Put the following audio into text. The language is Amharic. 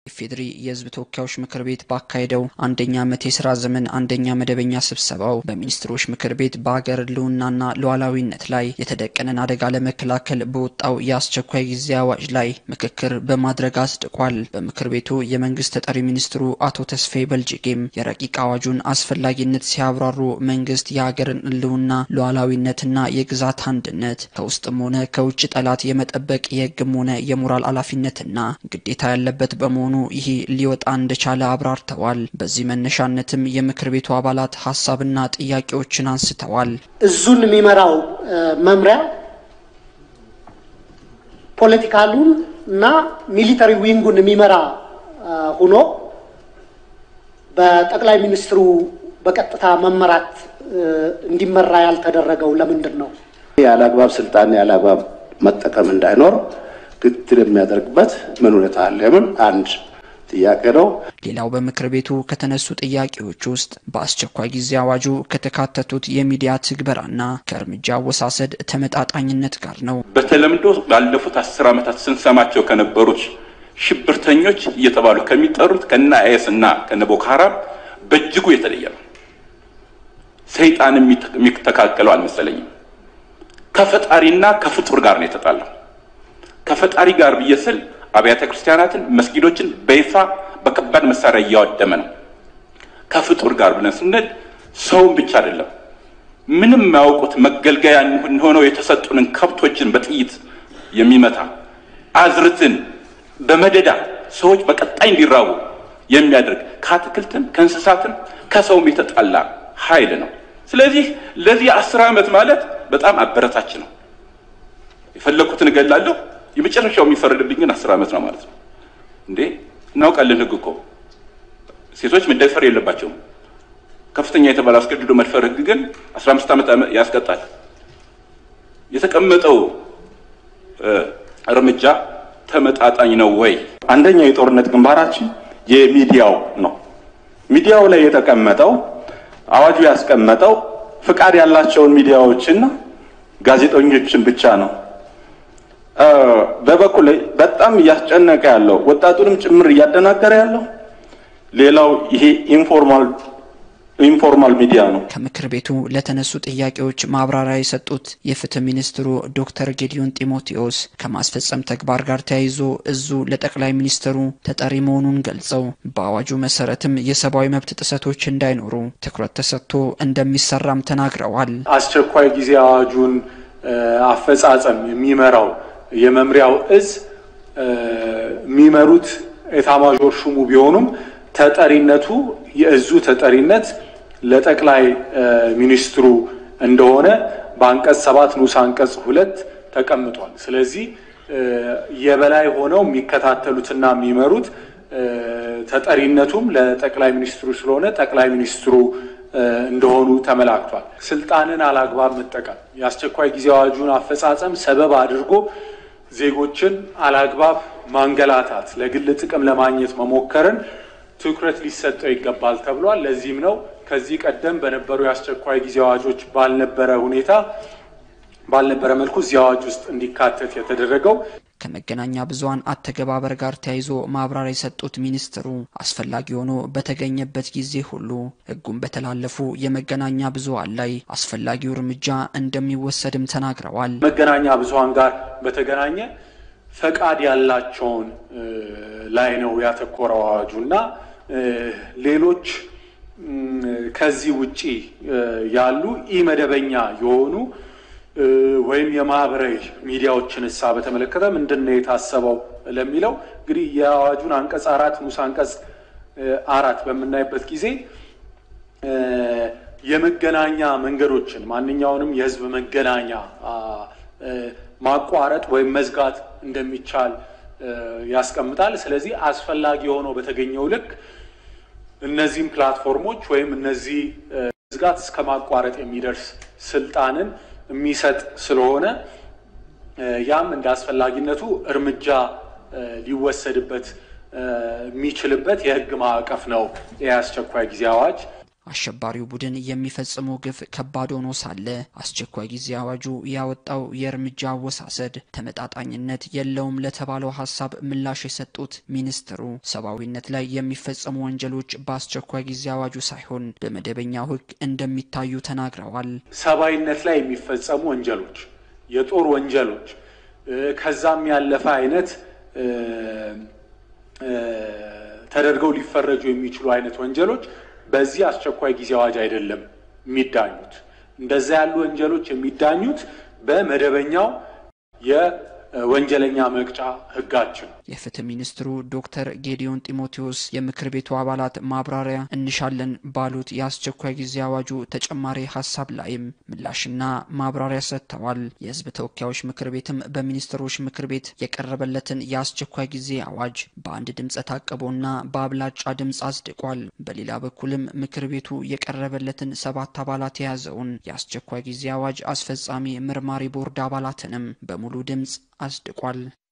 ኢፌዴሪ የሕዝብ ተወካዮች ምክር ቤት ባካሄደው አንደኛ ዓመት የስራ ዘመን አንደኛ መደበኛ ስብሰባው በሚኒስትሮች ምክር ቤት በሀገር ሕልውናና ሉዓላዊነት ላይ የተደቀነን አደጋ ለመከላከል በወጣው የአስቸኳይ ጊዜ አዋጅ ላይ ምክክር በማድረግ አጽድቋል። በምክር ቤቱ የመንግስት ተጠሪ ሚኒስትሩ አቶ ተስፋዬ በልጅጌም የረቂቅ አዋጁን አስፈላጊነት ሲያብራሩ መንግስት የሀገርን ሕልውና ሉዓላዊነትና የግዛት አንድነት ከውስጥም ሆነ ከውጭ ጠላት የመጠበቅ የሕግም ሆነ የሞራል ኃላፊነትና ግዴታ ያለበት በመሆኑ ይህ ሊወጣ እንደቻለ አብራርተዋል። በዚህ መነሻነትም የምክር ቤቱ አባላት ሀሳብና ጥያቄዎችን አንስተዋል። እዙን የሚመራው መምሪያ ፖለቲካሉን እና ሚሊተሪ ዊንጉን የሚመራ ሆኖ በጠቅላይ ሚኒስትሩ በቀጥታ መመራት እንዲመራ ያልተደረገው ለምንድን ነው? ያለ አግባብ ስልጣን ያለ አግባብ መጠቀም እንዳይኖር ክትትል የሚያደርግበት ምን ሁኔታ አለ? የምን አንድ ጥያቄ ነው። ሌላው በምክር ቤቱ ከተነሱ ጥያቄዎች ውስጥ በአስቸኳይ ጊዜ አዋጁ ከተካተቱት የሚዲያ ትግበራና ከእርምጃ አወሳሰድ ተመጣጣኝነት ጋር ነው። በተለምዶ ባለፉት አስር ዓመታት ስንሰማቸው ከነበሩት ሽብርተኞች እየተባሉ ከሚጠሩት ከነ አይኤስ እና ከነ ቦኮ ሃራም በእጅጉ የተለየ ነው። ሰይጣን የሚተካከለው አልመሰለኝም። ከፈጣሪና ከፍጡር ጋር ነው የተጣላው። ከፈጣሪ ጋር ብዬ ስል አብያተ ክርስቲያናትን፣ መስጊዶችን በይፋ በከባድ መሳሪያ እያወደመ ነው። ከፍጡር ጋር ብለን ስንል ሰውን ብቻ አይደለም፣ ምንም የማያውቁት መገልገያ ሆነው የተሰጡንን ከብቶችን በጥይት የሚመታ አዝርትን በመደዳ ሰዎች በቀጣይ እንዲራቡ የሚያደርግ ከአትክልትም ከእንስሳትም ከሰውም የተጣላ ኃይል ነው። ስለዚህ ለዚህ አስር ዓመት ማለት በጣም አበረታች ነው። የፈለግኩትን እገላለሁ የመጨረሻው የሚፈረድብኝ ግን አስር ዓመት ነው ማለት ነው። እንዴ እናውቃለን። ሕግ እኮ ሴቶች መደፈር የለባቸውም። ከፍተኛ የተባለ አስገድዶ መድፈር ሕግ ግን አስራ አምስት ዓመት ያስቀጣል። የተቀመጠው እርምጃ ተመጣጣኝ ነው ወይ? አንደኛው የጦርነት ግንባራችን የሚዲያው ነው። ሚዲያው ላይ የተቀመጠው አዋጁ ያስቀመጠው ፍቃድ ያላቸውን ሚዲያዎችና ጋዜጠኞችን ብቻ ነው። በበኩል ላይ በጣም እያስጨነቀ ያለው ወጣቱንም ጭምር እያደናገረ ያለው ሌላው ይሄ ኢንፎርማል ኢንፎርማል ሚዲያ ነው። ከምክር ቤቱ ለተነሱ ጥያቄዎች ማብራሪያ የሰጡት የፍትህ ሚኒስትሩ ዶክተር ጌዲዮን ጢሞቴዎስ ከማስፈጸም ተግባር ጋር ተያይዞ እዙ ለጠቅላይ ሚኒስትሩ ተጠሪ መሆኑን ገልጸው በአዋጁ መሰረትም የሰብአዊ መብት ጥሰቶች እንዳይኖሩ ትኩረት ተሰጥቶ እንደሚሰራም ተናግረዋል። አስቸኳይ ጊዜ አዋጁን አፈጻጸም የሚመራው የመምሪያው እዝ የሚመሩት ኤታማዦር ሹሙ ቢሆኑም ተጠሪነቱ የእዙ ተጠሪነት ለጠቅላይ ሚኒስትሩ እንደሆነ በአንቀጽ ሰባት ንዑስ አንቀጽ ሁለት ተቀምጧል። ስለዚህ የበላይ ሆነው የሚከታተሉትና የሚመሩት ተጠሪነቱም ለጠቅላይ ሚኒስትሩ ስለሆነ ጠቅላይ ሚኒስትሩ እንደሆኑ ተመላክቷል። ስልጣንን አላግባብ መጠቀም የአስቸኳይ ጊዜ አዋጁን አፈጻጸም ሰበብ አድርጎ ዜጎችን አላግባብ ማንገላታት፣ ለግል ጥቅም ለማግኘት መሞከርን ትኩረት ሊሰጠው ይገባል ተብሏል። ለዚህም ነው ከዚህ ቀደም በነበሩ የአስቸኳይ ጊዜ አዋጆች ባልነበረ ሁኔታ ባልነበረ መልኩ እዚህ አዋጅ ውስጥ እንዲካተት የተደረገው። ከመገናኛ ብዙኃን አተገባበር ጋር ተያይዞ ማብራሪያ የሰጡት ሚኒስትሩ አስፈላጊ ሆኖ በተገኘበት ጊዜ ሁሉ ሕጉን በተላለፉ የመገናኛ ብዙኃን ላይ አስፈላጊው እርምጃ እንደሚወሰድም ተናግረዋል። መገናኛ ብዙኃን ጋር በተገናኘ ፈቃድ ያላቸውን ላይ ነው ያተኮረው አዋጁ እና ሌሎች ከዚህ ውጪ ያሉ ኢመደበኛ የሆኑ ወይም የማህበራዊ ሚዲያዎችን እሳ በተመለከተ ምንድን ነው የታሰበው ለሚለው እንግዲህ የአዋጁን አንቀጽ አራት ንዑስ አንቀጽ አራት በምናይበት ጊዜ የመገናኛ መንገዶችን ማንኛውንም የህዝብ መገናኛ ማቋረጥ ወይም መዝጋት እንደሚቻል ያስቀምጣል። ስለዚህ አስፈላጊ ሆኖ በተገኘው ልክ እነዚህም ፕላትፎርሞች ወይም እነዚህ መዝጋት እስከ ማቋረጥ የሚደርስ ስልጣንን የሚሰጥ ስለሆነ ያም እንደ አስፈላጊነቱ እርምጃ ሊወሰድበት የሚችልበት የህግ ማዕቀፍ ነው የአስቸኳይ ጊዜ አዋጅ። አሸባሪው ቡድን የሚፈጽመው ግፍ ከባድ ሆኖ ሳለ አስቸኳይ ጊዜ አዋጁ ያወጣው የእርምጃ አወሳሰድ ተመጣጣኝነት የለውም ለተባለው ሀሳብ ምላሽ የሰጡት ሚኒስትሩ ሰብአዊነት ላይ የሚፈጸሙ ወንጀሎች በአስቸኳይ ጊዜ አዋጁ ሳይሆን በመደበኛው ሕግ እንደሚታዩ ተናግረዋል። ሰብአዊነት ላይ የሚፈጸሙ ወንጀሎች፣ የጦር ወንጀሎች ከዛም ያለፈ አይነት ተደርገው ሊፈረጁ የሚችሉ አይነት ወንጀሎች በዚህ አስቸኳይ ጊዜ አዋጅ አይደለም የሚዳኙት። እንደዛ ያሉ ወንጀሎች የሚዳኙት በመደበኛው የወንጀለኛ መቅጫ ሕጋችን። የፍትህ ሚኒስትሩ ዶክተር ጌዲዮን ጢሞቴዎስ የምክር ቤቱ አባላት ማብራሪያ እንሻለን ባሉት የአስቸኳይ ጊዜ አዋጁ ተጨማሪ ሀሳብ ላይም ምላሽና ማብራሪያ ሰጥተዋል። የህዝብ ተወካዮች ምክር ቤትም በሚኒስትሮች ምክር ቤት የቀረበለትን የአስቸኳይ ጊዜ አዋጅ በአንድ ድምፀ ታቅቦና በአብላጫ ድምፅ አጽድቋል። በሌላ በኩልም ምክር ቤቱ የቀረበለትን ሰባት አባላት የያዘውን የአስቸኳይ ጊዜ አዋጅ አስፈጻሚ ምርማሪ ቦርድ አባላትንም በሙሉ ድምፅ አጽድቋል።